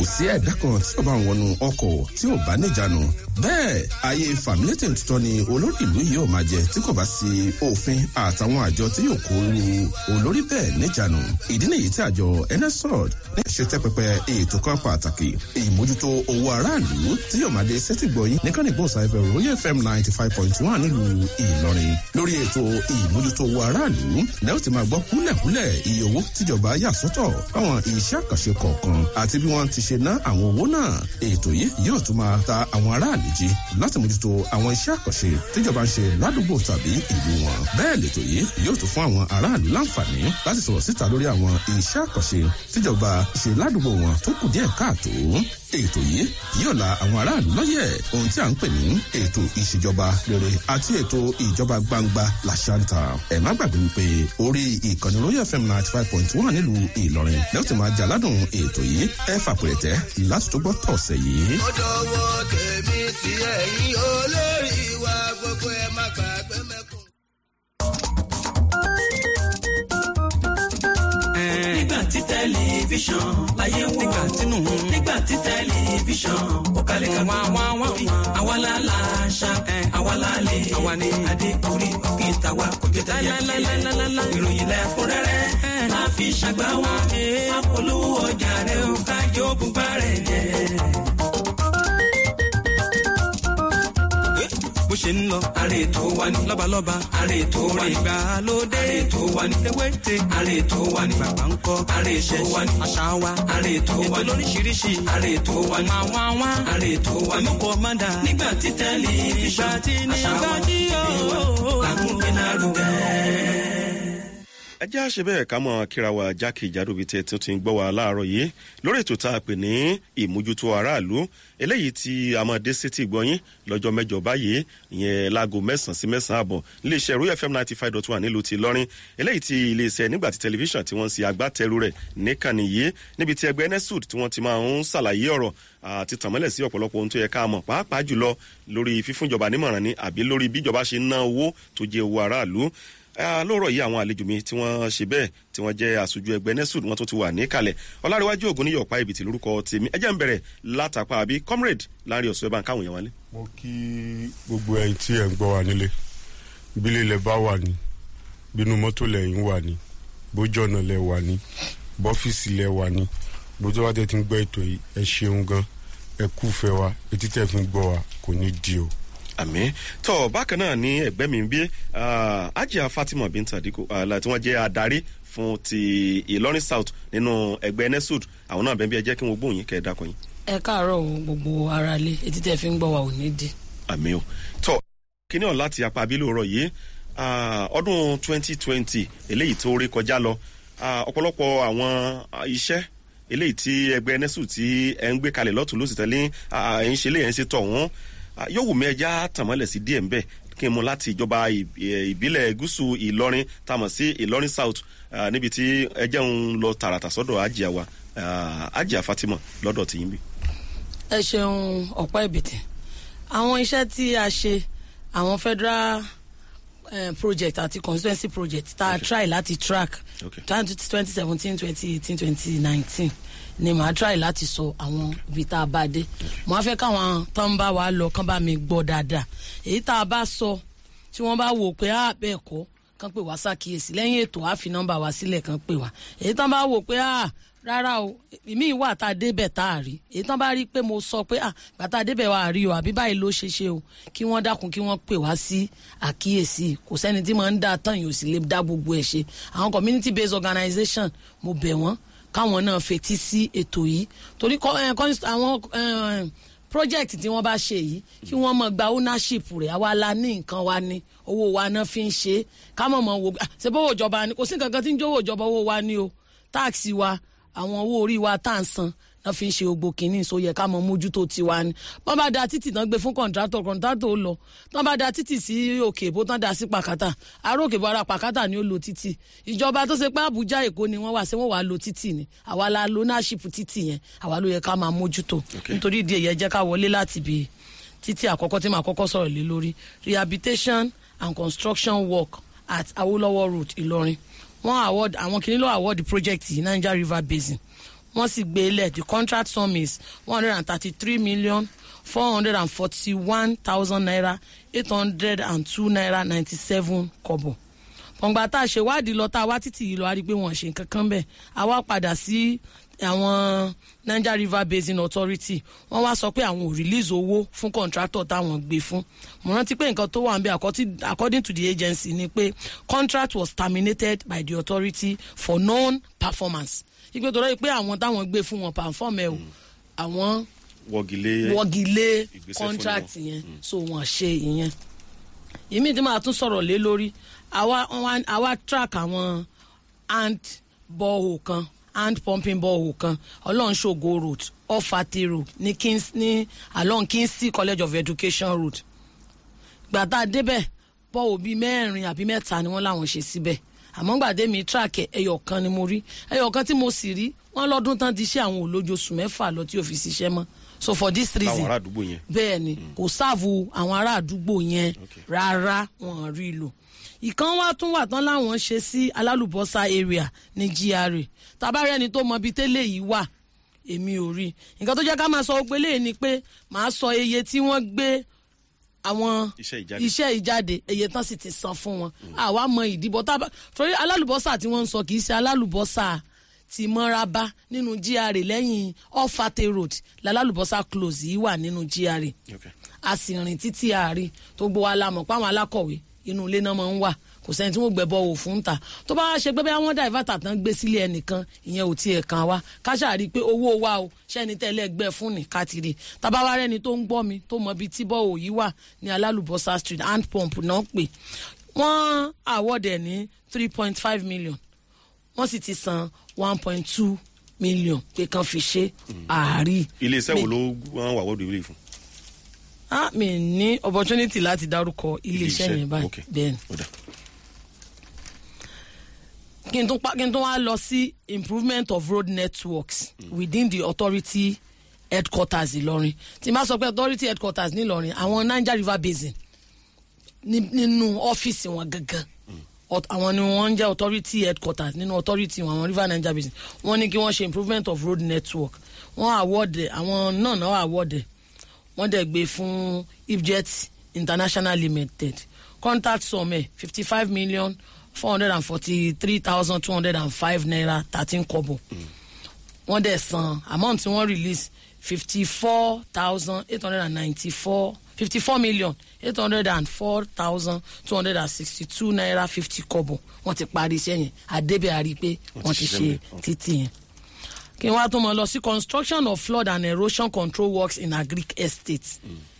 sí ẹ̀dá kan tí ó bá ń wọnú ọkọ̀ tí ò bá níjànú bẹ́ẹ̀ ayé fàmílétè tuntun ni olórí ìlú yìí ò máa jẹ tí kò bá sí òfin àtàwọn àjọ tí yóò kó ru olórí bẹ́ẹ̀ níjànú ìdí nìyí tí àjọ nsrod ní ṣètẹ́ pẹpẹ ètò kan pàtàkì ìmójútó owó aráàlú tí yóò máa dé sẹ́tìgbọ̀yìn nìkan ìgbóhùnsáfẹ́ royal fm ninety five point one nílùú ìlọrin lórí ètò ìmójútó owó aráàlú lẹ́yìn tí máa gbọ́ kúlẹ̀kúlẹ̀ iye owó tíjọba yà sọ́tọ̀ fáwọn iṣẹ́ àkànṣe kọ̀ọ̀kan àti bí wọ́n ti ṣe ná àwọn owó náà ètò yìí yóò tún máa ta àwọn aráàlú jí láti mójútó àwọn iṣẹ́ àkànṣe tíjọba ń ṣe ládùúgbò tàbí ìlú wọn bẹ́ẹ̀ lètò yìí yóò tún fún àwọn aráàlú láǹfààní láti sọ̀rọ̀ síta lórí àwọn iṣẹ́ àkànṣe tíjọba ṣe ládùúgbò wọn tó kù díẹ̀ káàtó ètò yìí yóò la àwọn aráàlú lọ́yẹ̀ ohun tí à ń pè ní ètò ìṣèjọba rere àti ètò ìjọba gbangba làṣàǹtà ẹ má gbàgbé wípé orí ìkànnì royal fm ninety five point one nílùú ìlọrin lẹ́yìn tí máa jà ládùn ètò yìí ẹ fàpẹ̀rẹ̀tẹ̀ láti tó gbọ́ tọ̀sẹ̀ yìí. ó dọwọ́ tèmi tí ẹ̀yin olórí wa gbogbo ẹ̀ má gbàgbé mẹ́kùn. nígbà tí tẹlifíṣàn láyé wò nígbà tínú nígbà tí tẹlifíṣàn ó kalẹ̀ ká wá wá wá àwa la la ṣá àwa la lè àwa ni adékùnrí òkè tàwa kò jẹ tẹ̀yà ìròyìn lẹ́kúnrẹ́rẹ́ máa fi ṣàgbá wa apolówó ọjà rẹ̀ ó kájọ bùbá rẹ̀ jẹ́. bó ṣe ń lọ. àrè tó wà ní. lọ́balọ́ba. àrè tó wà ní. ìgbàlódé. àrè tó wà ní. ewéte. àrè tó wà ní. bàbá ń kọ́. àrè tó wà ní. àṣà wa. àrè tó wà ní. ètò lóríṣiríṣi. àrè tó wà ní. máa wá wá. àrè tó wà ní. mọ́kọ́ má dà. nígbà tí tẹlifíṣàn. ìgbà tí nígbà tí yóò. làkúnpé náà rúgẹ́ ẹ jẹ́ àṣẹ bẹ́ẹ̀ ká mọ̀ kíra wa jákèjádò bíi tẹ́ tó ti ń gbọ́ wa láàárọ̀ yìí lórí ètò tá a pè ní ìmójútó aráàlú eléyìí tí a máa dé sétí gbọ́yìn lọ́jọ́ mẹ́jọ báyìí ìyẹn láago mẹ́sàn-án sí mẹ́sàn-án àbọ̀ iléeṣẹ́ royal fm ninety five dot one nílùú ti lọ́rin eléyìí ti iléeṣẹ́ nígbà tí tẹlifíṣàn tí wọ́n ń ṣe agbátẹrù rẹ̀ níkànnì yìí níbi tí ẹgbẹ́ nesud tí wọ́n ti máa ń ṣàlàyé ọ̀rọ̀ àti tàmọ́lẹ̀ sí ọ̀pọ̀lọpọ̀ ohun tó yẹ ká mọ̀ pàápàá jùlọ lórí fífúnjọba nímọ̀ràn ni àbí lórí bíjọba ṣe ń ná owó tó jẹ́ owó aráàlú lóòrọ̀ yìí àwọn àlejò mi tí wọ́n ṣe bẹ́ẹ̀ tí wọ́n jẹ́ aṣojú ẹgbẹ́ nesud wọ́n tó ti wà níkàlẹ̀ ọlárẹ̀wájú ògùn níyọ̀ pa ibìtì lórúkọ tèmi ẹ jẹ́ ń bẹ̀rẹ̀ látàpá àbí comrade láàrin ọ̀sọ́ ẹ̀ bá ń káwọn yẹn wálé. mo kí gbogbo ẹyin tí ẹ ń gbọ́ wa nílé bílé ilẹ̀ bá wà ní bínú mọ́tò lẹ́yìn wà ní bójú ọ̀nà lẹ̀ wà ní bọ́fíìsì lẹ̀ wà ní bójú wa tẹ́ ti ń gbọ́ ètò yìí ẹ ṣeun gan ẹ kúfẹ́ wa etí tẹ́ fi ń gbọ́ wa kò ní di o àmì tó bákan náà ní ẹgbẹ́ mi bí ajá fatima binta diko tí wọ́n jẹ́ adarí fún ti ìlọrin south nínú ẹgbẹ́ nesud àwọn náà bẹ́ẹ̀ bí ẹ jẹ́ kí wọ́n gbóhùn yín kẹ́ ẹ dákọ̀ yín. ẹ káàárọ̀ o gbogbo ara lé etí tẹ́ fi ń gbọ́ wa ò ní di. àmì o tó kíní ọ̀ láti apá abílẹ̀ òrọ̀ yìí ọdún twenty twenty eléyìí tó rí kọjá lọ ọ̀pọ̀lọpọ̀ àwọn iṣẹ́ eléyìí tí ẹgbẹ́ nesud tí ẹ ń gbé kalẹ̀ lọ́tún ló sì tẹ́lẹ̀ ẹ̀ ń ṣe lé ẹ̀ ń ṣe tọ̀ wọ́n yóò wù mí ẹja tàmọ́lẹ̀ sí díẹ̀ ńbẹ̀ kí n mú láti ìjọba ìbílẹ̀ gúúsù ìlọrin tamọ̀ sí ìlọrin south níbi tí ẹjẹ́ ń lọ tààràtà sọ́dọ̀ àjíà wa àjíà fatima lọ́dọ̀ tí yín bí. ẹ ṣeun ọ̀pá ìbìtì àwọn iṣẹ́ tí a ṣe àwọn federal uh, project àti constituency project tá a try láti track twenty seventeen twenty eighteen twenty nineteen ni màá try láti sọ àwọn ibi tá a bá dé mo á fẹ́ káwọn tó ń bá wa lọ kán bá mi gbọ́ dáadáa èyí tá a bá sọ tí wọ́n bá wò pé á bẹ́ẹ̀ kọ́ kán pè wá ṣàkíyèsí lẹ́yìn ètò á fi nọ́mbà wá sílẹ̀ kán pè wá èyí tán bá wò pé á rárá o ìmí ìwà tá a débẹ̀ tá a rí èyí tán bá rí pé mo sọ pé ah bàtà a débẹ̀ wa rí o àbí báyìí ló ṣe ṣe o kí wọ́n dákun kí wọ́n pè wá sí àkíyèsí kò sẹ́ni tí máa ń dá tán yóò sì lè dá gbogbo ẹ̀ ṣe àwọn community based organisation mo bẹ̀ wọ́n káwọn náà fetí sí ètò yìí torí àwọn project tí wọ́n bá ṣe yìí kí wọ́n mọ̀ gba ownership rẹ̀ àwa la ní nǹkan wa ní owó wa náà fi ń ṣe é ká mọ̀ mọ̀ wò ṣe bówó ìjọba ni kò sí nǹkan kan tí ń jówó ìjọba owó wa ní o táàsì wa àwọn owó orí wa tá à ń san náà fi ń ṣe gbogbo kìíní so yẹ ká mọ mójútó tiwa ni wọn bá da títì tán gbé fún kọńtrátọ kọńtrátọ ó lọ tán bá da títì sí òkè èbó tán da sí pàkátà ará òkè èbó ara pàkátà ni ó lo títì ìjọba tó ṣe pé àbújá èkó ni wọn wà sí wọn wà lo títì ni àwa la lo náṣìpù títì yẹn àwa ló yẹ ká máa mójútó nítorí ìdí èyí ẹ jẹ́ ká wọlé láti bi títì àkọ́kọ́ tí màá kọ́kọ́ sọ̀rọ̀ lé lórí rehabilitation and construction work at awolowo road ìlọrin wọn award àwọn kìnìún lọ award project yìí niger river basin wọ́n sì gbé lẹ̀ the contract sum is one hundred and thirty-three million four hundred and forty-one thousand naira eight hundred and two naira ninety-seven kọ̀bọ̀ ọ̀ngbà tá a ṣe wádìí lọ tá a wá títì yìí lọ a rí i pé wọ́n ṣe nǹkan kan bẹ́ẹ̀ a wá padà sí àwọn niger river basin authority wọ́n wá sọ pé àwọn ò release owó fún contractor táwọn gbé fún mo rántí pé nǹkan tó wà níbẹ̀ according- according to the agency ni pé contract was terminated by the authority for non performance ìgbé tó rẹ́ pé àwọn táwọn gbé fún wọn perform ẹ̀ o àwọn wọ́gilé wọ́gilé ìgbésẹ̀ fún contract wọn. yẹn so wọ́n ṣe ìyẹn ìmí tí màá tún sọ̀rọ̀ lé lórí àwa àwa- àwa track àwọn hand borehole kan hand pumping borehole kan ọlọ́nṣogo road ọ̀fàtì road ní kings ní along kingsey college of education road gbàtà débẹ̀ bọ́ọ̀ bíi mẹ́rin àbí mẹ́ta ni wọ́n láwọn ṣe síbẹ̀ àmọ́ gbàdé mi track ẹ̀, ẹyọ kan ni mo rí ẹyọ kan tí mo sì rí wọ́n lọ́dún tán ti ṣe àwọn olójoṣù mẹ́fà lọ tí ò fi ṣiṣẹ́ mọ́ so for this reason láwọn ará àdúgbò yẹn bẹ́ẹ̀ ni kò sáàbù àwọn ará àdúgbò yẹn Okay. rárá wọn rí i lò ìkan wá tún wà tán láwọn ṣe sí alálùbọ́sà area ní gra tabarẹ́ ni tó mọ ibi tẹ́lẹ̀ yìí wà èmi ò rí i nǹkan tó jẹ́ ká máa sọ gbogbo eléyìí ni pé màá sọ iye tí wọ́n gbé àwọn Iṣẹ́ ìjáde. iṣẹ́ ìjáde iye tán sì ti san fún wọn àwa mọ ìdìbò tábà torí alálùbọ́sà tí wọ́n ń sọ kì í ṣe alálùbọ́sà ti mọ́raba nínú gra lẹ́yìn ọ̀fàtẹ road lálálùbọ́sà close yìí wà nínú gra Okay. a sì rìn títí àárín tó gbowó alámọ̀ páwọn alákọ̀wé inú ilé náà máa ń wà kò sẹ́ni tí wọ́n gbẹ̀bọ̀ wò fún ta tó bá wá ṣe pé bí wọ́n dá ìfàtà tán gbé sílé ẹnìkan ìyẹn ò tiẹ̀ kàn wá káṣá rí i pé owó wa o ṣẹ́ni tẹ́lẹ̀ gbẹ fún ní kátìrì tábàwá rẹ́ni tó ń gbọ́ mi tó mọ ibi tí bọ́ọ̀ yìí wà ní alálùbọ́sà street hand pump náà pè wọ́n àwọ̀dẹ̀ ní three point five million wọ́n sì ti san one point two million pé kàn fi ṣe àárí. iléeṣẹ́ wo Mi- ló wọ́n wà wọ́ọ̀dù ilé fún. ah mi ní opportunity láti dárúkọ iléeṣẹ́ yẹn báyìí okay. bẹ́ẹ̀ ni Ó dà. kí n tún pa kí n tún wá lọ sí improvement of road networks within the authority headquarters ìlọrin tí n bá sọ pé authority headquarters nílọrin àwọn niger river basin ní- nínú ọ́fíìsì wọn gangan Aut- àwọn ni wọ́n ń jẹ́ authority headquarters nínú authority wọn àwọn river niger basin wọ́n ní kí wọ́n ṣe improvement of road network wọ́n award ẹ̀, àwọn náà náà award ẹ̀ wọ́n dẹ̀ gbé fún ibjet international limited contact sum ẹ̀ fifty five million four hundred and forty three thousand two hundred and five naira thirteen kobo wọ́n dẹ̀ san amount tí wọ́n release fifty four thousand eight hundred and ninety four fifty four million eight hundred and four thousand two hundred and sixty two naira fifty kobo wọ́n ti parí iṣẹ́ yẹn àdébẹ̀ àrí pé wọ́n ti ṣiṣẹ́ ṣe ńbẹ̀. títì yẹn kí n wá tó mọ lọ sí construction of flood and erosion control works in agric estate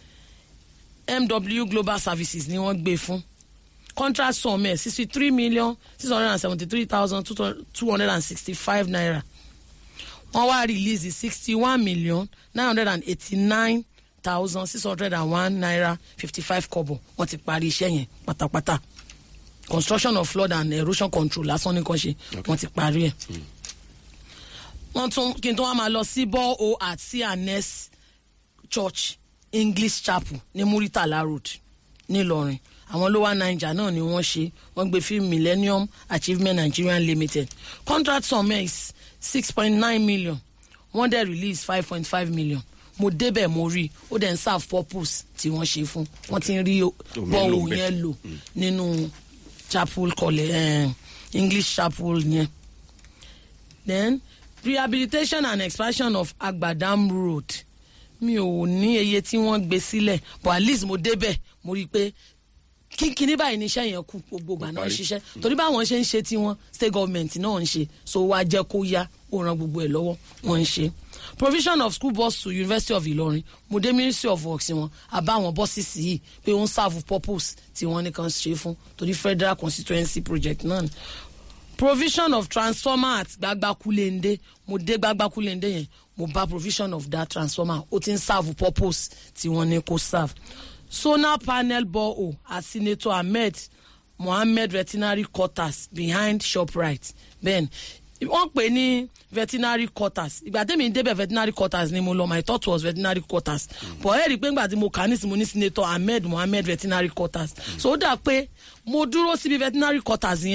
mw global services ni wọ́n gbé fún contract sum ẹ̀ sixty three million six hundred and seventy three thousand two hundred and sixty five naira wọ́n wá release sixty one million nine hundred and eighty nine thousand six hundred and one naira fifty five kobo wọ́n ti parí iṣẹ́ yẹn pátápátá construction of flood and erosion control lásán ní kan ṣe wọ́n ti parí ẹ̀ wọ́n tún kí n tún wá máa lọ sí ball o at cns church english chapel ní muritala road nílọrin àwọn lower niger náà ni wọ́n ṣe wọ́n gbé fún millennium achievement nigeria limited contract sum is six point nine million wọ́n dẹ̀ release five point five million mo débẹ̀ mo rí i ó dẹ̀ ń serve purpose tí wọ́n ṣe fún wọ́n ti ń rí Omi bọ́ọ̀lù lò ń bẹ̀. yẹn lò nínú chapel college eh, english chapel yẹn then rehabilitation and expansion of agbadam road mi ò ní iye tí wọ́n gbé sílẹ̀ but at least mo débẹ̀ mo rí i pé kínkínní báyìí ní iṣẹ́ yẹn kú gbogbo ìgbà náà ń parí. ṣiṣẹ́ torí báwọn ṣe ń ṣe tiwọn state government náà ń ṣe so wá jẹ́ kó yá ó ran gbogbo ẹ̀ lọ́wọ́ wọ́n ń ṣe provision of school bus to university of ilorin mo dé ministry of works wọn àbá àwọn bọ́sìsì yìí pé ó ń serve purpose tí wọ́n nìkan ṣe fún torí federal constituency project náà ni provision of transformer at gbagbakulende mo dé gbagbakulende yẹn mo bá provision of that transformer ó ti ń serve purpose tí wọ́n ní kó serve solar panel borehole at senator ahmed mohammed veterinary quarters behind shoprite ben wọ́n pè ní veterinary quarters ìgbà tẹ́mi débẹ̀ veterinary quarters ni mo lọ my thought was veterinary quarters but ẹ rí i pé ńgbà tí mo kà á nísìnyí mo ní senator ahmed mohammed veterinary quarters so ó dà pé mo dúró síbi veterinary quarters yẹn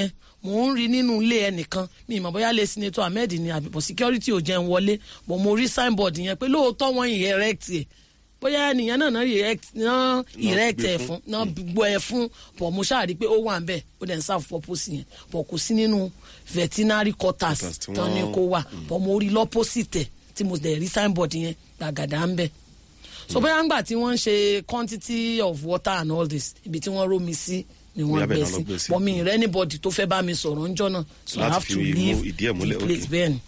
mò ń rí nínú ilé ẹnìkan mi ìmọ̀ bóyá lè senator ahmed ni àbíbọ̀ security ò jẹun wọlé bọ̀ mo rí signboard yẹn pé lóòótọ́ wọ́n yìí erect ẹ̀ bóyá nìyẹn náà náà erect náà erect ẹ̀ fún náà gbọ́ ẹ̀ fún bọ̀ mo ṣáà rí i pé ó wà ń bẹ̀ ó dẹ̀ ń serve purpose yẹn bọ̀ kò sí nínú veterinary quarters Quarters tí tán ní wọ́n- kó wà bọ̀ mo rí lọ́pọ̀sìtẹ̀ tí mo dẹ̀ rí signboard yẹn gbàgàdà ń bẹ̀ so bóyá ńgbà tí wọ́n ń ṣe quantity of water and all this ibi tí wọ́n rómi sí ni wọ́n Bóyá bẹ́ẹ̀ gbé náà ló gbé sí sí. but mi rẹ́ anybody tó fẹ́ bá mi sọ̀rọ̀ ńjọ́ náà so I Láti have fi to mú leave ìdí ẹ̀ múlẹ̀, the place okay. bẹ́ẹ̀ ni.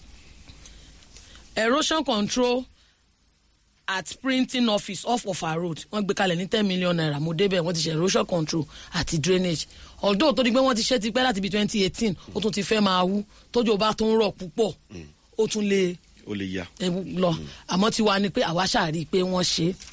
erosion control at printing office off of our road wọ́n gbé kalẹ̀ ní ten million naira mo débẹ̀ wọ́n ti ṣe erosion control àti drainage although tó di pé wọ́n ti ṣe tipẹ́ láti bí twenty eighteen ó tún ti fẹ́ máa wú tójú bá tó ń rọ̀ púpọ̀ ó tún lè ó lè ya ẹ lọ àmọ́ tiwa ni pé àwa ṣàrí pé wọ́n ṣe é.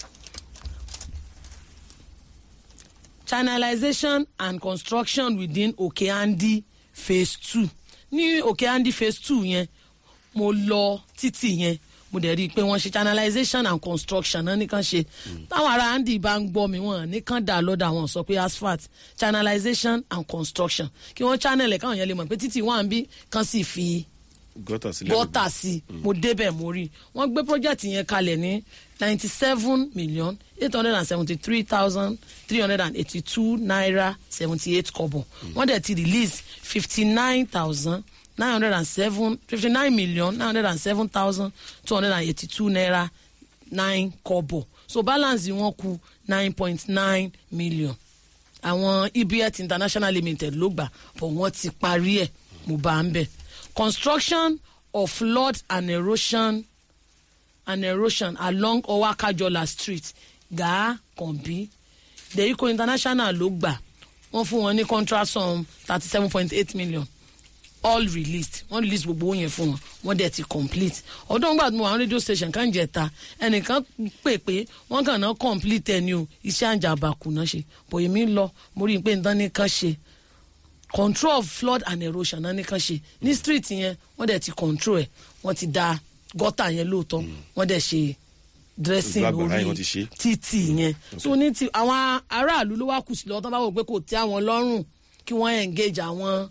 channelization and construction within okeandi phase two ní okeandi phase two yẹn mo lọ títì yẹn mo dẹ̀ rí i pé wọ́n ṣe channelization and construction náà nìkan ṣe táwọn ará andy bá ń gbọ́ mi wọ́n nìkan dà lọ́dọ̀ àwọn sọ pé asphalt channelization and construction kí wọ́n channel ẹ̀ káwọn yẹn lè mọ̀ pé títì wà ń bí kan sì fi gọ́tà sílẹ̀ gọ́tà sí i mo débẹ̀ mo rí i wọ́n gbé project yẹn kalẹ̀ ní ninety seven million eight hundred and seventy three thousand three hundred and eighty two naira seventy eight kobo wọ́n dẹ̀ ti release fifty nine thousand nine hundred and seven fifty nine million nine hundred and seven thousand two hundred and eighty two naira nine kobo so balance wọn kù nine point nine million àwọn ebt international limited ló gbà but wọ́n ti parí ẹ̀ mo bá ń bẹ̀ construction of flood and erosion and erosion along owakajola street gaa kombi deiko international ló gbà wọ́n fún wọn ní contract sum thirty seven point eight million all released wọ́n release gbogbo owó yẹn fún wọn wọ́n dẹ̀ ti complete ọdún gbà tí mo wà ní radio station kan jẹta ẹnìkan pè pé wọ́n kàn ná complete ẹni o iṣẹ́ àjàbàkù náà ṣe bòye mi lọ mo rí i pé nǹkan ní kan ṣe control of flood and erosion náà ní kan ṣe ní street yẹn wọ́n dẹ̀ ti control ẹ̀ wọ́n ti da gọ́tà yẹn lóòótọ́ wọ́n dẹ̀ ṣe dressing Ojú àgbàrá yẹn orí wọ́n ti ṣe. títì yẹn so ní ti àwọn aráàlú ló wá kù sí lọ́wọ́ tó bá wò pé kò tẹ́ àwọn lọ́rùn kí wọ́n engage àwọn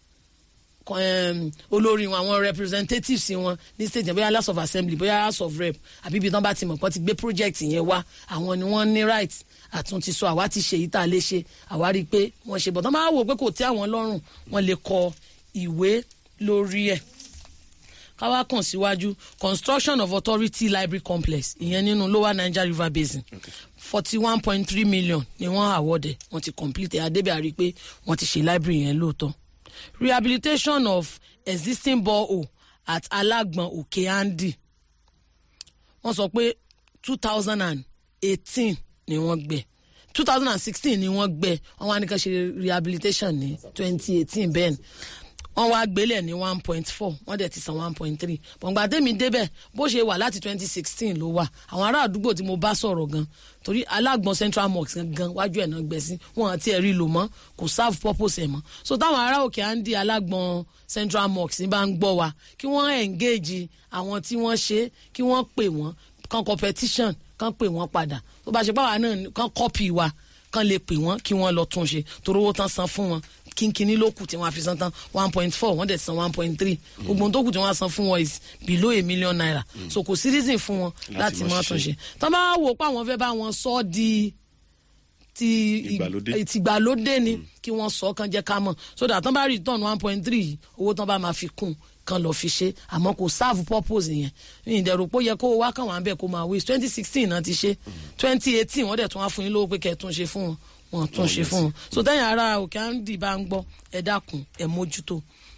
um, olórí wọn àwọn representatives wọn ní state yẹn bóyá house of assembly bóyá house of rep àbí ibi tí wọn bá ti mọ̀ pé wọ́n ti gbé project yẹn wá àwọn ni wọ́n ní right àtúntì sọ àwa ti ṣe èyí tá a lè ṣe àwa rí i pé wọ́n ṣe bọ̀ tán máa wò pé kò tẹ́ àwọn lọ́rùn wọ́n lè kọ ìwé lórí ẹ̀ káwá kàn síwájú construction of authority library complex ìyẹn nínú lower niger river basin forty one point three million ni wọ́n àwọ̀dẹ̀ wọ́n ti complete ẹ̀ adébẹ̀ àrí pé wọ́n ti ṣe library yẹn lóòótọ́ rehabilitation of existing borehole at alágbọ̀n òkè andy wọ́n sọ pé two thousand and eighteen ni wọ́n gbẹ two thousand and sixteen ni wọ́n gbẹ wọ́n wá ní ká ṣe rehabilitation ní twenty eighteen bẹ́ẹ̀ ni wọ́n wá gbélé ní one point four wọ́n dẹ̀ ti san one point three bọ̀ǹgbà tẹ́mi débẹ̀ bó ṣe wà láti twenty sixteen ló wà àwọn ará àdúgbò tí mo bá sọ̀rọ̀ gan torí alágbọ̀n central mosque gan wájú ẹ̀ náà gbẹ sí wọn àti ẹ̀rí lò mọ́ kò serve purpose ẹ̀ mọ́ so táwọn ará òkè à ń di alágbọ̀n central mosque ní bá ń gbọ́ wa kí wọ́n engage àwọn tí wọ́n ṣe kí wọ́n pè wọ́n kan competition kan pè wọ́n padà tó bá ṣe pàwọn náà kan copy wa kan lè pè wọ́n kí wọ́n lọ tún ṣe torí owó tán san fún wọn kínkínní ló kù tí wọ́n á fi san tán one point four wọ́n dẹ̀ san one point three gbogbo tó kù tí wọ́n á san fún wọn is below a million naira so kò sí reason fún wọn Láti láti má má tún ṣe tán bá wò pé àwọn fẹ́ bá wọn sọ ọ́ di ti Ìgbàlódé. ìtìgbàlódé ni kí wọ́n sọ ọ́ kan jẹ́ ká mọ̀ so that tán bá return one point three yìí owó tán bá máa fi kún kan lọ fi ṣe àmọ́ kò serve purpose yẹn ní ìdẹ̀rù pé ó yẹ kó o wá kàn wá bẹ́ẹ̀ kó máa waste twenty sixteen náà ti ṣe twenty eighteen wọ́n dẹ̀ tún wá fún yín lówó pé kẹ́ ẹ tún ṣe fún wọn wọn tún ṣe fún wọn so tẹ́yìn ara òkè àǹdí bá ń gbọ́ ẹ dákun ẹ mójútó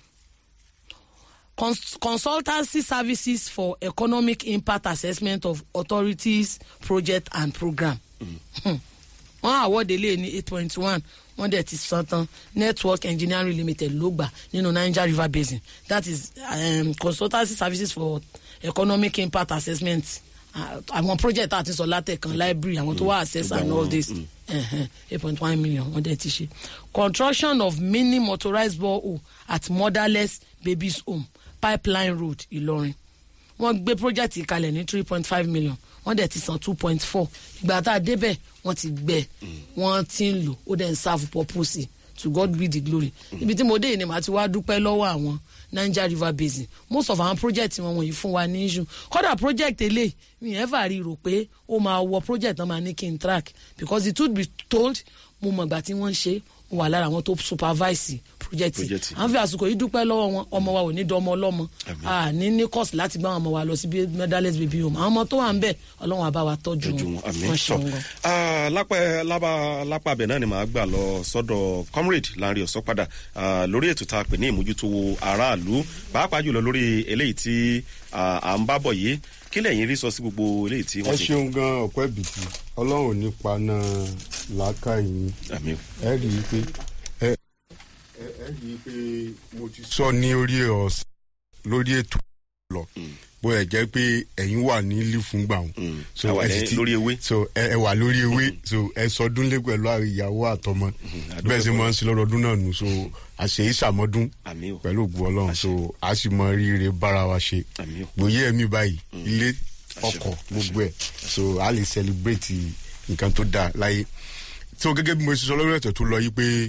Cons consultancy services for economic impact assessment of authorities project and program wọ́n àwọ́de lé ní eight point one wọ́n dẹ̀ ti san tán network engineering limited ló gbà nínú niger river basin that is um, consultancy services for economic impact assessment Ah, àwọn project àti sọ látẹ̀kan library àwọn tó wá access and all this eight point one million wọ́n dẹ̀ ti ṣe construction of mini motorized borehole at motherless babies home pipeline road ìlọrin wọ́n gbé project yìí kalẹ̀ ní three point five million wọ́n dẹ̀ ti san two point four ìgbà tá a débẹ̀ wọ́n ti gbẹ wọ́n ti ń lò ó dẹ̀ ń serve purpose to god be the glory ibi tí mo dé yìí ni màá ti wá dúpẹ́ lọ́wọ́ àwọn niger river basin most of àwọn project wọn wọ̀nyí fún wa ní issue kódà project eléyìí mi ẹ̀ fà rí rò pé ó máa wọ project náà máa ní kí n track because the truth be told mo mọ̀ ìgbà tí wọ́n ń ṣe mo wà lára àwọn tó supervise project Project. à ń fi àsìkò yìí dúpẹ́ lọ́wọ́ wọn ọmọ wa ò ní dán ọmọ ọlọ́mọ a ní ní course láti gbá àwọn ọmọ wa lọ sí medalist baby home àwọn ọmọ tó wà ń bẹ̀ ọlọ́run àbá wa tọ́jú ojú wọn wọn àmì wọ́n tọ ṣeun gan. Ah, lápá lábá lápá abẹ náà ni màá gbà lọ sọdọ comrade lanre ọsọpadà ah, lórí ètò tá a pè ní ìmójútó aráàlú pàápàá jùlọ lórí eléyìí tí ah, à ń bá bọ̀ yìí kí lẹ́yìn rí sọ sí gbogbo eléyìí tí ẹ wọ́n ti ṣeun gan ọ̀pọ̀ ẹ̀bìtì ọlọ́run ò ní paná làákà yín àmì ẹ rí i pé ẹ ẹ ẹ rí i pé mo ti sọ ní orí ọ̀sẹ̀ lórí ètò lọ bóyá jẹ́ pé ẹ̀yin wà ní ilé fún gbà wọn. ẹ wà ní- lórí ewé. so ẹ ẹ wà lórí ewé so ẹ sọdún lé pẹ̀lú àwọn ìyàwó àtọmọ àdúgbò bẹ́ẹ̀ sì fún- máa ń ṣe lọ́dọọdún náà nù so àṣẹ ìṣàmọ́dún àmì o pẹ̀lú ògùn ọlọ́run so a sì mọ rírẹ bára wa ṣe àmì o gbòye ẹ̀mí báyìí ilé Àṣẹ. ọkọ̀ gbogbo ẹ̀ so a lè celebrate nǹkan tó dáa láyé so gẹ́gẹ́ bí mo ṣe sọ lórí ẹ̀tọ́ tó lọ yìí pé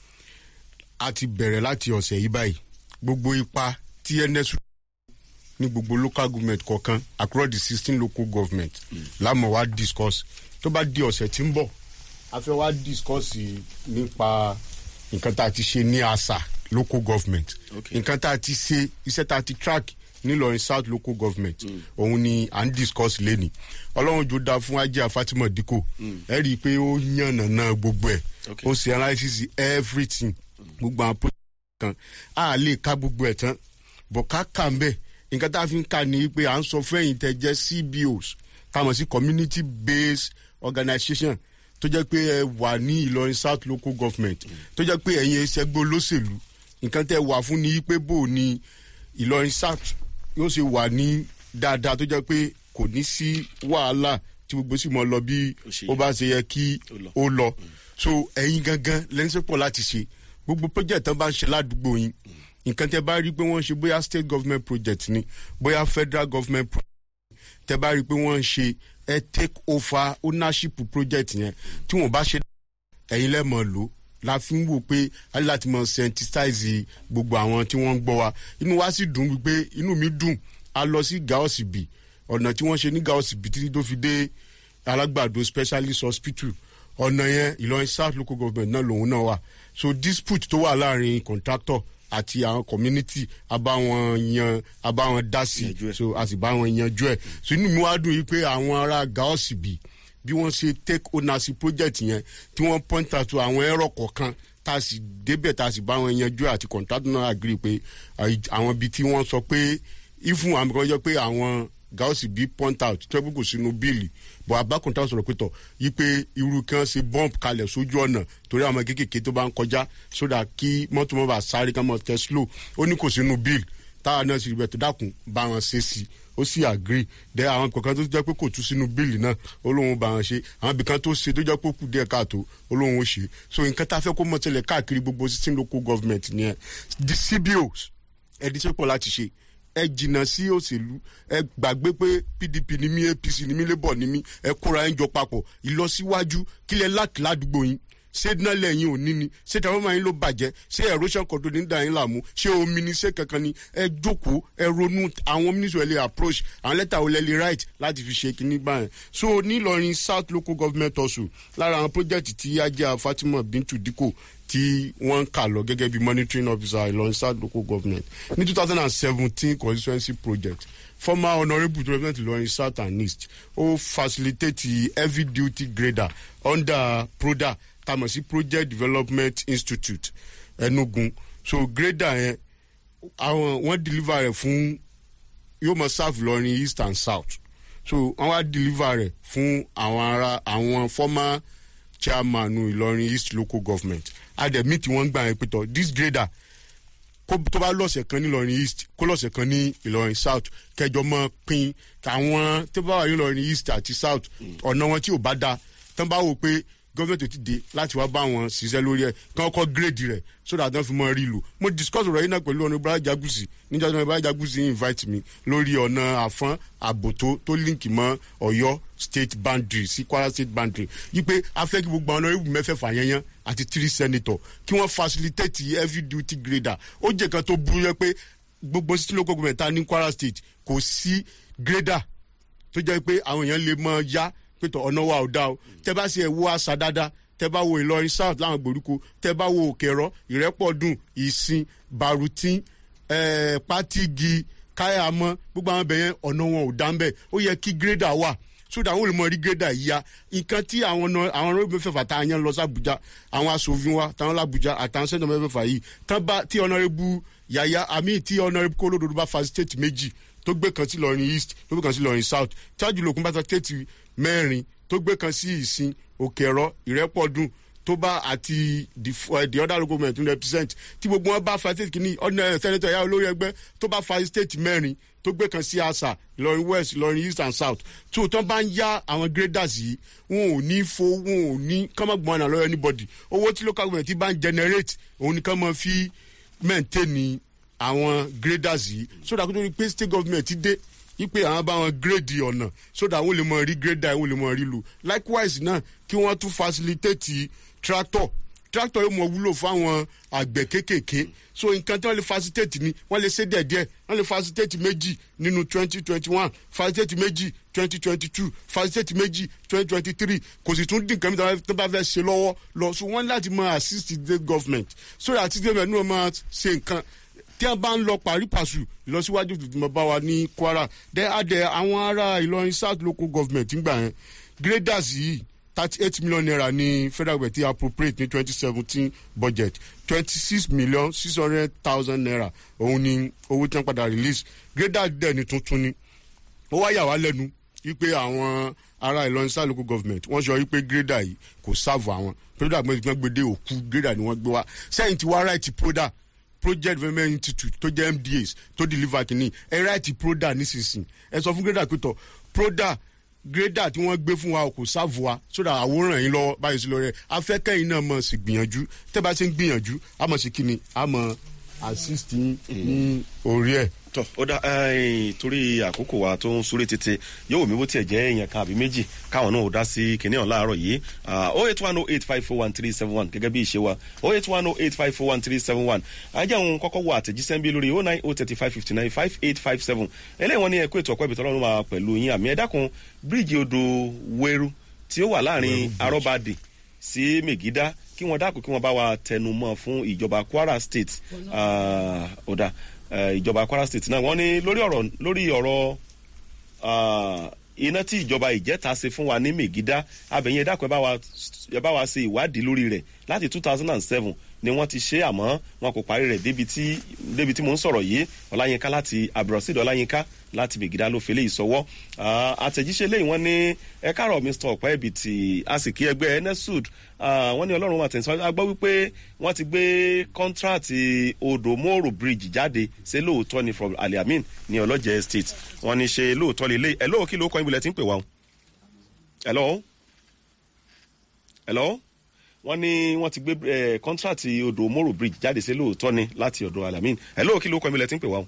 a ti bẹ̀rẹ̀ láti ọ̀sẹ̀ yìí báyìí gbogbo ipa tí ns ní gbogbo local government kọ̀ọ̀kan across the sixteen local government lámọ̀ wá discuss tó bá di ọ̀sẹ̀ tí ń bọ̀ a fẹ́ wá discuss nípa nǹkan tá a ti ṣe ní àṣà local government Okay. nǹkan tá a ti ṣe iṣẹ́ tá a ti track nílọrin south local government òun ni à ń discuss lẹ́ni ọlọ́run jò dáa fún ajé fatima dikko ẹ rí i pé ó yànnàná gbogbo ẹ̀ Okay. ó ṣe analysis everything gbogbo àwọn project kan a lè ka gbogbo ẹ̀ tán bọ̀ ká kà ń bẹ̀ nǹkan tá a fi ń kà ní pé à ń sọ fẹ́yìn tẹ jẹ́ cbos táwọn sí community based organisation tó jẹ́ pé ẹ wà ní ìlọrin south local government tó jẹ́ pé ẹ̀yin ẹsẹ̀gbẹ́ olóṣèlú nǹkan tẹ wà fún ni pé bò ní ìlọrin south yóò ṣe wà ní dáadáa tó jẹ́ pé kò ní sí wàhálà tí gbogbo sì mọ lọ bí Ó ṣe ó bá ṣe yẹ kí Ó lọ. ó lọ so ẹ̀yin gangan lẹ́nsẹ̀pọ̀ láti ṣe gbogbo project tán bá ń ṣe ládùúgbò yín nǹkan tẹ bá rí i pé wọ́n ń ṣe bóyá state government project ni bóyá federal government project tẹ bá rí i pé wọ́n ń ṣe ẹ take over ownership project yẹn tí wọ́n bá ṣe ẹ̀yin lẹ́mọ̀ lò la fi ń wò pé a ní láti mọ sensitize gbogbo àwọn tí wọ́n ń gbọ́ wa inú wa sì dùn wípé inú mi dùn a lọ sí gaosi bì ọ̀nà tí wọ́n ṣe ní gaosi bì títí tó fi dé alágbàdo specialist hospital ọ̀nà yẹn ìlọrin south local government náà lòun náà wà so dispute tó wà láàrin contractor àti àwọn community abáwọn yan abáwọn dá sí Yanjú ẹ̀. so a sì bá wọn yanjú ẹ̀ so inú mi wá dùn yìí pé àwọn ará gaosi bì bí wọ́n ṣe take ownership project yẹn tí wọ́n point out to àwọn ẹ̀rọ kọ̀ọ̀kan tá a sì débẹ̀ tá a sì bá wọn yanjú ẹ̀ àti contractor náà agree pé àì- àwọn ibi tí wọ́n sọ pé ifun àmì kan jẹ́ pé àwọn gauss bí point out tó ẹgbẹ́ kò sínú bíìlì bọ̀ àbá contractor sọ̀rọ̀ pé tọ̀ yí pé irú kan ṣe bump kalẹ̀ sójú ọ̀nà torí àwọn kéékèèké tó bá ń kọjá sódà kí mọ́tò mọ́ bá sáré ká mọ́ tẹ slow ó ní kò sínú bíìlì táwa náà sì rí bẹ́ẹ̀ tó dákun bá wọn ṣe sí i ó sì agree dẹ àwọn kankan tó jẹ́ pé kò tún sínú bíìlì náà ó lóun bá wọn ṣe àwọn ibìkan tó ṣe tó jẹ́ pé ó kù díẹ̀ káàtó ó lóun ó ṣe so nǹkan tá a fẹ́ kó mọ̀ tẹ́lẹ̀ káàkiri gbogbo sixteen local government nìyẹn the cbos ẹ̀dí sẹ́pọ̀ láti ṣe ẹ jìnnà sí òṣèlú ẹ gbàgbé pé pdp ni mí apc ni mí labour ni mí ẹ kóra ẹ ń jọ papọ̀ ìlọsíwájú kílẹ̀ láti ládùúgbò yín ṣé iná lẹ́yìn òní ni ṣé tẹ̀wọ́n yín ló bàjẹ́ ṣé erosion control ní dàn yín làmú ṣé omi ni ṣé kankan ni ẹ jókòó ẹ ronú àwọn ministry ẹ lè approach àwọn lẹ́tà ò lẹ́ lè write láti fi ṣe kíní báyẹn so nílọrin south local government also lára àwọn project tí ajá fatima bintu dikko tí wọ́n ń kà lọ gẹ́gẹ́ bí monitoring officer ìlọrin south local government ní two thousand and seventeen constituency project former honourable to represent ìlọrin south and east ó facilitate heavy duty grader under proda tamọ̀ sí project development institute enugu so grader yẹn àwọn wọ́n deliver rẹ̀ fún yóò mọ serve ìlọrin east and south so wọ́n wá deliver rẹ̀ fún àwọn ará àwọn former chairman ìlọrin east local government adẹ̀mí tí wọ́n ń gbà yẹn pé tọ́ this grader kó tó bá lọ́sẹ̀ kan ní ìlọrin east kó lọ́sẹ̀ kan ní ìlọrin south kẹjọ mọ́ pín àwọn tó bá wà ní ìlọrin east àti south ọ̀nà wọn tí ò bá da tán bá wò pé gọ́ọ̀mẹ̀ntì ti dé láti wá bá wọn ṣiṣẹ́ lórí ẹ̀ kí wọ́n kọ́ gírèdì rẹ̀ so that wọ́n fi mọ rí lò mo discuss ọ̀rọ̀ yìí náà pẹ̀lú ọ̀nà ibrahim jagusi níjọ́ tí ibrahim jagusi invite mi lórí ọ̀nà àfọ́n àbòtó tó líǹkì mọ́ ọ̀yọ́ state boundary sí kwara state boundary yí pé a fẹ́ kí gbogbo àwọn ọ̀nà mẹ́fẹ̀ẹ̀fà yẹn àti three senator kí wọ́n facilitate heavy duty grader ó jẹ́ kan tó burú yẹ pé gbogbo city local government ta ní kwara state kò sí grader tó jẹ́ pé àwọn èèyàn lè mọ ya pé tọ̀ ọ̀nà wa ò dá o tẹ́ bá ṣe ẹ̀ wo àṣà dáadáa tẹ́ bá wo ìlọrin south láwọn gbòríko tẹ́ bá wo òkèrọ ìrẹ́pọ̀dùn ìsìn barutin eh, patigi káyàmọ́ gbogbo àwọn bẹ̀yẹn ọ̀nà wọn ò dá ń bẹ̀ ó yẹ kí grader wà sódà àwọn olùmọ̀ rí gírẹ́dà yìí ya nǹkan tí àwọn ọ̀nà àwọn ọ̀nà mẹ́fẹ̀ẹ̀fà tá a yan lọ sí abuja àwọn asòfin wa táwọn làbújá àtàwọn sẹ́ńtọ̀ mẹ́fẹ̀ẹ̀fà yìí tán bá tí ọ̀nàrẹ́bù yàyà àmì tí ọ̀nàrẹ́bù kólódodo bá fa state méjì tó gbé kan sí lọrin east tó gbé kan sí lọrin south tájú lòkun bá ta state mẹ́rin tó gbé kan sí ìsìn òkèrọ ìrẹ́pọ̀dùn tó bá àti the, uh, the other local government represent tí gbogbo wọn bá fa state kìíní ordinary senator ẹ̀yà olórí ẹgbẹ́ tó bá fa state mẹ́rin tó gbé kan sí asa ìlọrin west ìlọrin east and south tí o tán bá ń yá àwọn graders yìí wọn ò ní fo wọn ò ní kọ́mọ̀gbọ́n àná lọ́wọ́ anybody owó tí local government bá ń generate òun nìkan mọ̀ fi maintain àwọn graders yìí so that kó tó di pé state government ti dé ipe àwọn bá wọn grade ọ̀nà so that wọ́n lè mọ rí grader wọ́n lè mọ rí lu likewise náà kí wọ́n tún facilitate tractor tractor yóò mọ wúlò fáwọn àgbẹ̀ kéékèèké so nǹkan tí wọ́n lè facilitate ni wọ́n lè ṣe díẹ̀díẹ̀ wọ́n lè facilitate méjì nínú twenty twenty one facilitate méjì twenty twenty two facilitate méjì twenty twenty three kò sì tún dín nǹkan mìíràn tó bá fẹ́ ṣe lọ́wọ́ lọ so wọ́n láti mọ assist the state government so that state government náà máa ṣe nǹkan tí a bá ń lọ parí pàṣù ìlọsíwájú tuntun bá wa ní kwara dẹ adẹ àwọn ará ìlọrin south local government ń gbà yẹn graders yìí thirty eight million naira ní federal government ti appropriate ní twenty seventeen budget twenty six million six hundred thousand naira òun ni owó tí wọ́n padà release grader dẹ̀ ní tuntun ni ó wá yà wá lẹ́nu wípé àwọn ará ìlọrin south local government wọ́n sọ wípé grader yìí kò sáàvù àwọn federal government gbọ́n gbé dé òkú grader ni wọ́n gbé wá sẹ́yìn tí wàá right proda project development institute tó jẹ́ mdas tó deliver kìíní ẹ right proda nísinsìnyí ẹ sọ fún grader pé tọ proda grader tí wọ́n gbé fún wa kò sáàvù wa so that àwòrán yín lọ́wọ́ báyìí sí lọ́rẹ́ afẹ́kẹ́yìn náà mọ̀ sí gbìyànjú tẹ́ bá ṣe ń gbìyànjú a mọ̀ sí kíni a mọ̀ assist yín ní orí ẹ̀. tọ ó dá ẹyìn torí àkókò wa tó ń súré tètè yóò mí bó tiẹ̀ jẹ́ èèyàn kan àbí méjì káwọn náà ò dá sí kìnìún láàárọ̀ yìí oh eight one oh eight five four one three seven one gẹ́gẹ́ bí ìṣe wa oh eight one oh eight five four one three seven one ajá òun kọ́kọ́ wọ àtẹ̀jíṣẹ́ ń bí lórí oh nine oh thirty five fifty nine five eight five seven eléyìí wọn ní ẹ̀kọ́ ètò ọ̀pẹ́ ìbítọ́ ọlọ́run máa pẹ̀lú yín àmì ẹ̀dákun bíríìjì odò wẹ́rú tí ó wà láàrin arọ́bàdì sí mègídá kí wọ́n dákun kí wọ́n bá wa tẹnumọ́ fún ìjọba kwara state ọ̀dà ìjọba kwara state náà wọ́n ní lórí ọ̀rọ̀ lórí ọ̀rọ̀ iná tí ìjọba ìjẹta ṣe fún wa ní mègídá abẹ̀yìn ẹ̀dàkùn ẹ bá wa ṣe ìwádìí lórí rẹ̀ láti two thousand and seven ni wọ́n ti ṣe àmọ́ wọn kò parí rẹ̀ débi tí débi tí mò ń sọ̀rọ̀ yìí ọláyínká láti abdulrasheed ọláyínká láti mègídá ló fẹlẹ́ ìsọwọ́ àtẹ̀jíṣẹ́ lẹ́yìn wọn ní ẹ káàrọ̀ mr ọ̀pẹ́ ibi tí àsìkí ẹgbẹ́ enesud wọ́n ní ọlọ́run àtẹ̀síwájú agbọ́ wípé wọ́n ti gbé kọ́ńtrátì odò moro bridge jáde ṣé lóòótọ́ ni from aliamin ní ọlọ́jẹ́ estate wọ́n ní ṣe lóòótọ́ lè lé ẹ̀ lóò kí ló kọ́ ibùdó ẹ̀ tí ń pè wá o hello hello wọ́n ní wọ́n ti gbé kọ́ńtrátì odò moro bridge jáde ṣé lóòótọ́ ni láti ọ̀dọ̀ aliamin ẹ̀ lóò kí ló kọ́ ibùdó ẹ̀ tí ń pè wá o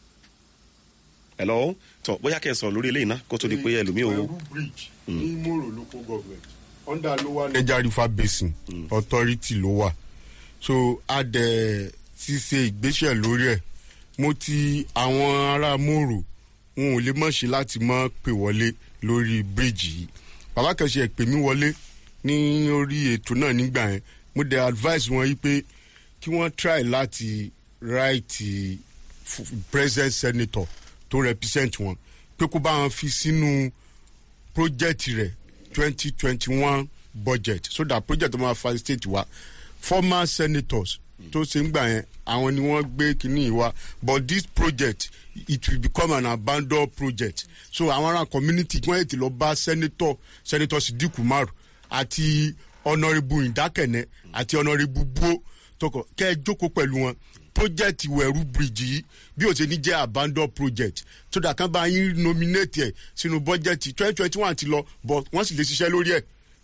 hello tọ bóyá kẹ́ ẹ sọ lórí eléyìí náà kó tó di pé ẹlòmíì ò. pẹ̀lú bridge ní moro local government under lower niger river basin authority ló wà so a dẹ̀ ti ṣe ìgbésẹ̀ lórí ẹ̀ mo ti àwọn ará moro wọn ò lè mọ̀ ṣe láti mọ̀ pè wọlé lórí bridge yìí bàbá kan ṣe pè mí wọlé ní orí ètò náà nígbà yẹn mo dẹ̀ advice wọn yìí pé kí wọ́n try láti write present senator tó represent wọn pé kó bá wọn fi sínú project rẹ twenty twenty one budget so that project máa fa state wa former senators tó ṣe ń gbà yẹn àwọn ni wọ́n gbé kínní wa but this project it will become an abandoned project so àwọn ará community wọ́n yẹ ti lọ bá senator senator sidik umar àti honourable indakene àti honourable buo tọkọ kẹ́ ẹ jókòó pẹ̀lú wọn project wẹ̀rú bridge yìí bí o ṣe ní jẹ́ abandoned project tó dà kan bá yín nominate ẹ̀ sínú budget twenty twenty one ti lọ but wọ́n sì lè ṣiṣẹ́ lórí ẹ̀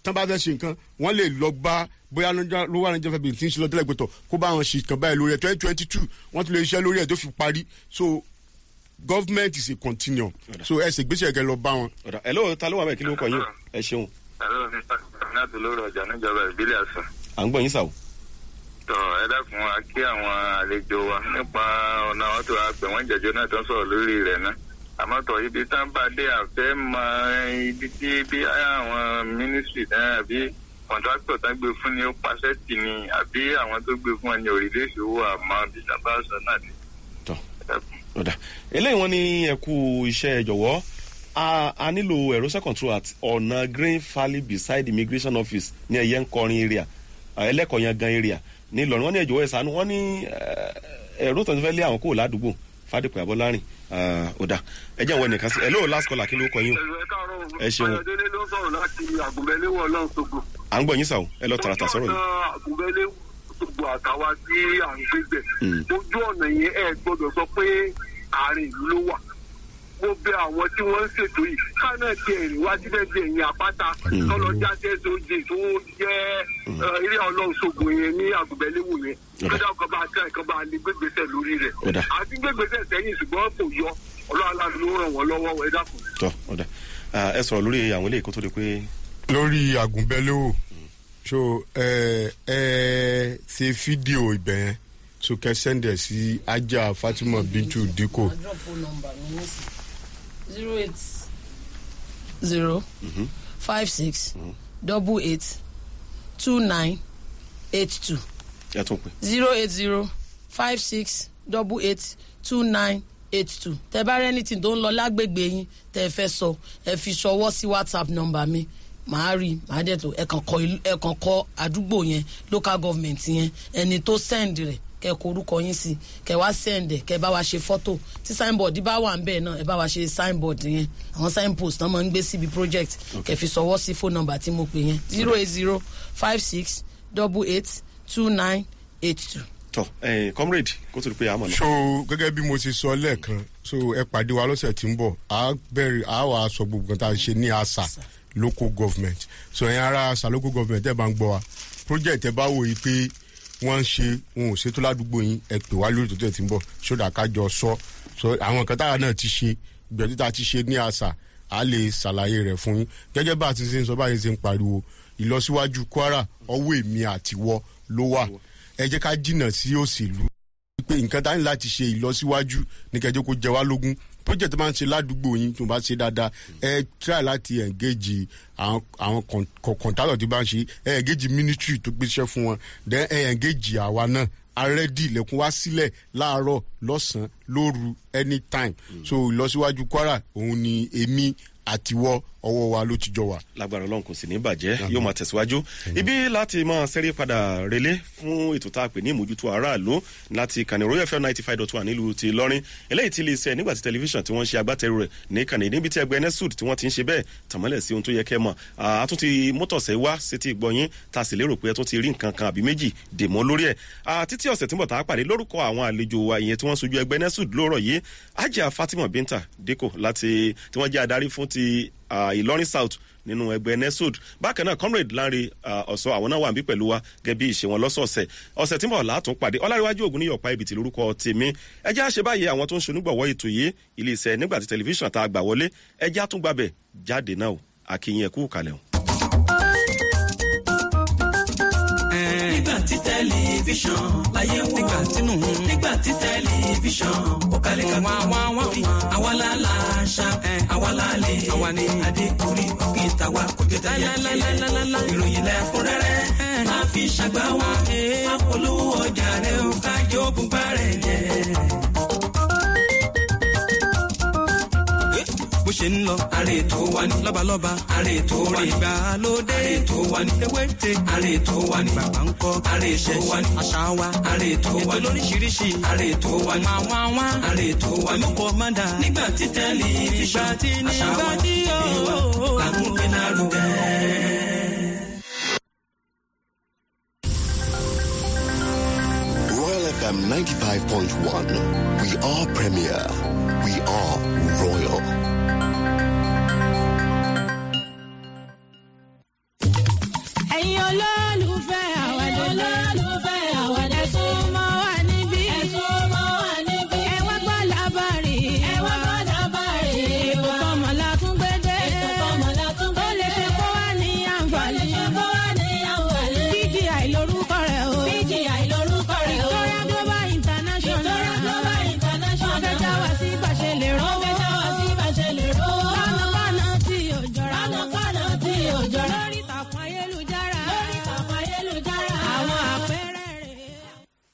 tán bá fẹ́ ṣe nǹkan wọ́n lè lọ bá bóyá ló wà níjọba bíi tí ń ṣe lọ tẹ́lẹ̀ gbẹ̀tọ̀ kó bá wọn ṣe nǹkan báyìí lórí ẹ̀ twenty twenty two wọ́n tún lè ṣiṣẹ́ lórí ẹ̀ tó fi parí so government is a continuum so ẹ ṣègbésẹ̀ kẹ lọ bá wọn. ọ̀dà ẹ̀ lóò ta ló wà bẹ́ẹ̀ kí ló kọ yín o ẹ ṣeun. ẹ̀rọ mi láti lórí ọjà níjọba ìbílẹ̀ àṣà. à ń gbọ́ yín sàwọ́. tọ ẹ dákun wa kí àwọn àlejò wa nípa ọ̀nà àwọn tó wà pé wọ́n jẹ̀jọ́ náà tó ń sọ̀rọ̀ lórí rẹ̀ náà àmọ́ tọ̀ ibi tán bá dé àfẹ́ mọ ibi tí bí àwọn mínísírì náà àbí kọ̀ǹtráktọ̀ tán gbé fún ni ó paṣẹ́ tì ní àbí àwọn tó gbé fún ẹni òrìlé ìṣòwò àmọ́ bí sábà sọ náà ni. tọ ọ̀dà eléyìí wọn ní ẹkú iṣẹ́ jọ̀wọ́ a a nílò erosion control at ọ̀nà green valley beside immigration office ní ẹ̀yẹ́ ńkọrin area ẹlẹ́kọ̀ọ́ yan gan area ní ìlọrin wọn ní ẹ̀jọ̀wọ́ ẹ̀sánú wọn ní ẹ̀rọ tó ń fẹ́ lé àwọn kó ládùúgbò fàdípẹ̀ abọ́lárìn ọ̀dà ẹ jẹ́ ìwọ nìkan sí ẹ lóò last caller kí ló kọ yín o ẹ ṣeun ayọ̀délé ló sọ̀rọ̀ láti àgùnbẹ́léwọ̀ ọlọ́run ṣogbo. à ń gbọ́ yín sàwọ́ ẹ lọ tààràtà sọ̀rọ̀ yìí. àgùnbẹ́léwọ̀ ṣogbo àtàwa tí à ń gbégbẹ̀. ojú ọ̀nà yẹn ẹ gbọ́dọ̀ sọ pé àárín ìlú ló wà. mo bẹ àwọn tí wọ́n ń ṣètò yìí kánà tí ẹ̀rìn wá síbẹ̀ bí ẹ̀yìn àpáta tọ́lọ́jà tẹ́sí oúnjẹ tó jẹ́ ilé ọlọ́run ṣogbo yẹn ní àgùnbẹ́léwọ̀ yẹn kódà kan bá tẹ kan bá lè gbégbèsè lórí rẹ̀ àti gbégbèsè sẹ́yìn ṣùgbọ́n kò yọ ọlọ́run aláàbò ló ràn wọ́n lọ́wọ́ ẹ dákun. tọ ọ̀dà ẹ sọ̀rọ̀ lórí àwọn eléyìí kó tó di pé. lórí àgùnbẹ́lẹ́wò so ẹ ẹ ṣe fídíò ibẹ̀ yẹn so kẹ sẹ́ndẹ̀ sí ajá fatima bintu diko. zero eight zero five six double eight two nine eight two ẹ tún pè. zero eight zero five six double eight two nine eight two tẹ bá rẹ anything tó ń lọ lágbègbè yín tẹ fẹ sọ ẹ fi ṣọwọ́ sí whatsapp number mi màá rí màá dẹ̀ tó ẹ kàn kọ ẹ kàn kọ àdúgbò yẹn local government yẹn ẹni tó send rẹ̀ kẹ kọ orúkọ yín sí kẹ wá send ẹ kẹ bá wa ṣe fọ́tò tí signboard bá wà ń bẹ̀ náà ẹ bá wa ṣe signboard yẹn àwọn signpost náà máa ń gbé síbi project kẹ fi ṣọwọ́ sí phone number tí mo pè yẹn zero eight zero five six double eight two nine eight two. tọ ẹ comrade kó tó di pé a mọ̀ so gẹ́gẹ́ bí mo ti sọ lẹ́ẹ̀kan so ẹ pàdé wa lọ́sẹ̀ tí ń bọ̀ a bẹ̀rẹ̀ a wà sọ gbogbo nǹkan tá a ṣe ní àṣà local government so ẹ̀yin ara àṣà local government ẹ̀ bá ń gbọ́ wa project ẹ̀ bá wò yí pé wọ́n ń ṣe wọn ò ṣètò ládùúgbò yín ẹ pè wá lórí tòtò ẹ̀ tí ń bọ̀ sódà kájọ sọ so àwọn nǹkan táwa náà ti ṣe ìgbẹ́jú tá a ti ṣe ní àṣà a lè ṣàlàyé rẹ̀ fún yín gẹ́gẹ́ bá a ti ṣe ń sọ báyìí ṣe ń pariwo ìlọsíwájú kwara ọwọ́ èmi àtiwọ́ ló wà ẹ jẹ́ ká jìnnà sí òṣèlú pé nǹkan dání láti ṣe ìlọsíwájú ní kẹjọ kó jẹ wá lógún project máa ń ṣe ládùúgbò yín tó bá ṣe dáadáa ẹ try láti engage àwọn àwọn kọ̀ǹtàtọ̀ tí bá ń ṣe ẹ engage ministry tó gbéṣẹ́ fún wọn then ẹ engage àwa náà arẹ́dì ilẹ̀kùn wá sílẹ̀ láàárọ̀ lọ́sàn-án lóru anytime so ìlọsíwájú kwara òun ni èmi àtiwọ́ ọwọ́ wa ló ti jọ wà. lágbára ọlọ́run kò sì ní bàjẹ́ yóò máa tẹ̀síwájú ibi láti máa sẹ́rí padà relé fún ètò tá a pè ní ìmójútó aráàlú láti kàní royal fm ninety five dot one nílùú ti lọ́rin eléyìí ti lè ṣe nígbà tí tẹlifíṣàn tí wọ́n ń ṣe agbátẹrù rẹ̀ ní kàní níbi tí ẹgbẹ́ nesud tí wọ́n ti ń ṣe bẹ́ẹ̀ tàmọ́lẹ̀ sí ohun tó yẹ kẹ́ mọ̀ àtúntì mọ́tọ̀sẹ̀ wá sétí ìgbọ̀nyín tá a sì lérò pé ẹ tún ti rí nǹkan kan àbí méjì dèmọ́ lórí ẹ̀ títí ọ̀sẹ̀ tí ń bọ̀ tá a pàdé lórúkọ àwọn àlejò wa ìyẹn tí wọ́n sojú ẹgbẹ́ nesud lóòrọ̀ yìí ajá fatima binta deko láti tí wọ́n jẹ́ adarí fún ti ìlọrin south nínú ẹgbẹ́ nesod bákan náà comrade lanre ọ̀sọ́ àwọn náà wà níbí pẹ̀lú wa gẹ́gẹ́ bí ìṣe wọn lọ́sọ̀ọ̀sẹ̀ ọ̀sẹ̀ tí mo látún pàdé ọláríwájú ògùn níyọ̀pá ibi tí lórúkọ tèmi ẹjẹ́ àṣẹ báyìí àwọn tó ń ṣonúgbọ̀wọ́ ètò yìí ilé iṣẹ́ nígbà tí tẹlifíṣàn tá a gbà wọlé ẹjẹ́ àtúngbàbẹ̀ jáde náà àkìyìn ẹ̀kú kalẹ̀ o. nígbà tí tẹlifíṣàn láyé wò nígbà tínú nígbà tí tẹlifíṣàn ó kalẹ̀ ká wá wá wá àwa la la ṣá àwa la lè àwa ni adékùnrí òkè tàwa kò jẹ tẹ̀lé ìròyìn lẹ́kúnrẹ́rẹ́ máa fi ṣàgbá wa apolówó ọjà rẹ̀ ó kájọ bùbá rẹ̀ jẹ́. bó ṣe ń lọ. àrè tó wà ní. lọ́balọ́ba. àrè tó wà ní. ìgbàlódé. àrè tó wà ní. ewéte. àrè tó wà ní. bàbá ń kọ́. àrè tó wà ní. àṣà wa. àrè tó wà ní. ètò lóríṣiríṣi. àrè tó wà ní. máa wá wá. àrè tó wà ní. olùkọ́ máa dà. nígbà tí tẹlifíṣàn. nígbà tí nígbà tí yóò. làkúnpé náà rúgẹ́. Royal FM 95.1. We are premier. We are royal.